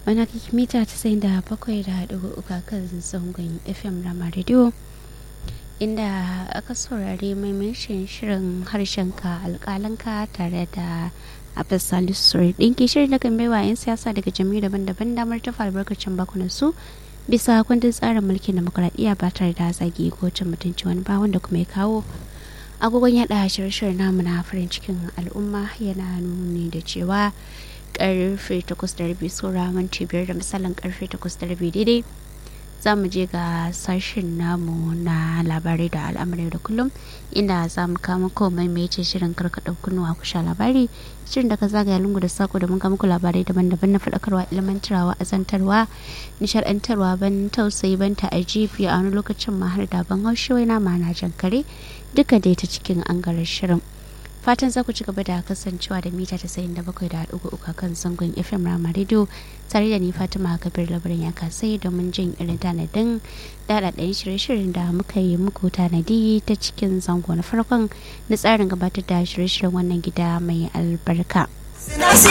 wani mita ta da bakwai da dubu uku kan zangon fm rama radio inda aka saurari maimakon shirin harshenka alƙalanka tare da abis salisu ɗinki shirin da kan baiwa 'yan siyasa daga jami'u daban-daban damar tafa albarkacin bakunan su bisa kundin tsarin mulkin demokuraɗiyya ba tare da zagi ko cin mutunci wani ba wanda kuma ya kawo agogon yada shirye-shiryen namu na farin cikin al'umma yana nuni da cewa karfe 8:30 saura minti biyar da misalin karfe 8:30 daidai za mu je ga sashen namu na labarai da al'amurai da kullum inda za mu kama komai mai ce shirin karkaɗa kunnuwa kusha labari shirin da ka zagaya lungu da sako da mun muku labarai daban-daban na faɗakarwa ilmantarwa azantarwa nishaɗantarwa ban tausayi ban ta ajibi a wani lokacin ma har da ban haushi wai na mana jan kare duka dai ta cikin angarar shirin fatan za ku ci gaba da kasancewa da mita ta sayin da bakwai da uku uku kan zangon fm rama radio tare da ni fatima kabir labarin ya kasai domin jin irin tanadin daɗaɗɗen shirye-shiryen da muka yi muku tanadi ta cikin zango na farkon na tsarin gabatar da shirye-shiryen wannan gida mai albarka.